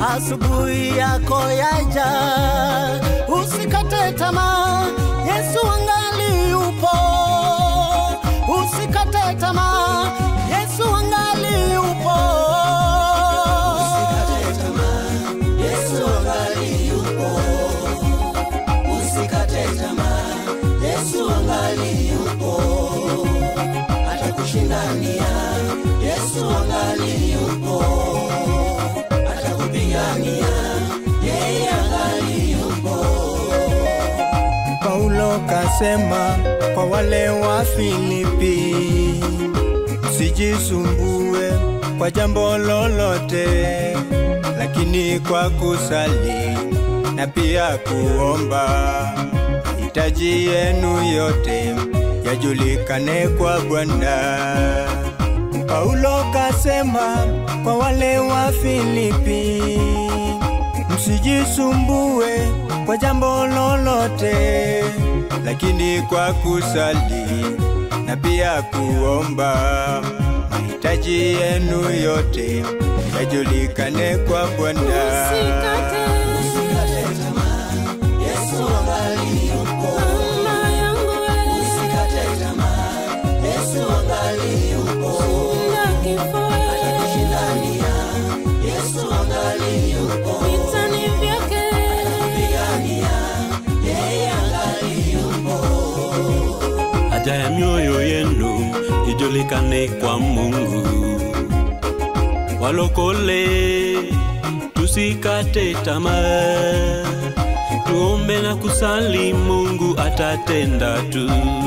asubuhi yako yaja, usikate tamaa, Yesu angali yupo. Usikate tamaa, Yesu angali yupo. Usikate tamaa, Yesu angali yupo. Usikate tamaa, Yesu angali yupo. Atakushindania, Yesu angali yupo. Atakupigania, yeye angali yupo. Paulo kasema kwa wale wa Filipi, sijisumbue kwa jambo lolote, lakini kwa kusali na pia kuomba, mahitaji yenu yote yajulikane kwa Bwana. Paulo kasema kwa wale wa Filipi, msijisumbue kwa jambo lolote, lakini kwa kusali na pia kuomba, mahitaji yenu yote yajulikane kwa Bwana. Usikate Usikate tamaa, Yesu angali yupo. mama yangu wewe, Usikate tamaa, Yesu angali yupo. na kifo wewe, Atakushindania, Yesu angali yupo. vitani vyake Pigania, yeye angali yupo. haja ya mioyo yenu ijulikane kwa Mungu. Walokole, tusikate tamaa, tuombe na kusali, Mungu atatenda tu.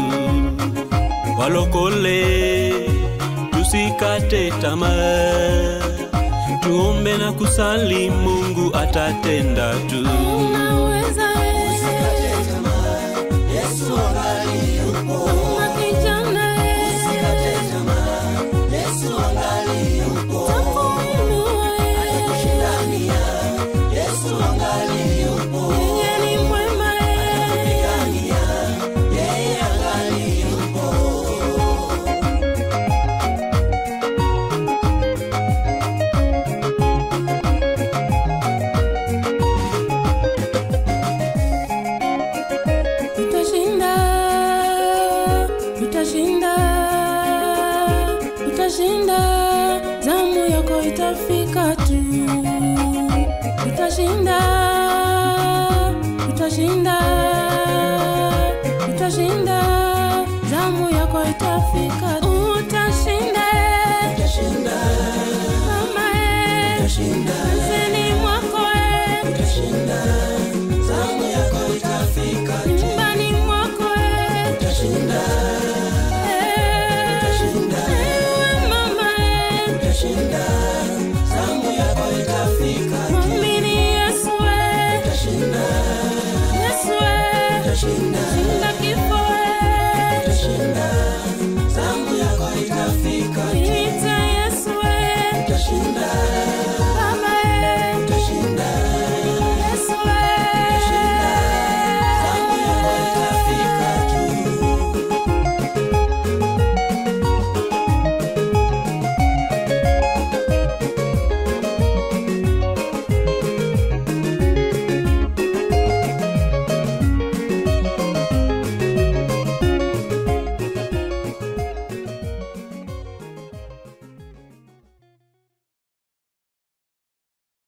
Walokole, tusikate tamaa, tuombe na kusali, Mungu atatenda tu. unaweza wewe, Usikate tamaa, Yesu angali yupo. mama kijana wewe, Usikate tamaa, Yesu angali yupo. takuinua wewe, Atakushindania, Yesu angali yupo. yeye ni mwema wewe, Pigania, yeye angali yupo. utashinda, utashinda, utashinda, zamu yako itafika tu, utashinda, utashinda, utashinda, zamu yako itafika, utashinda, Utashinda,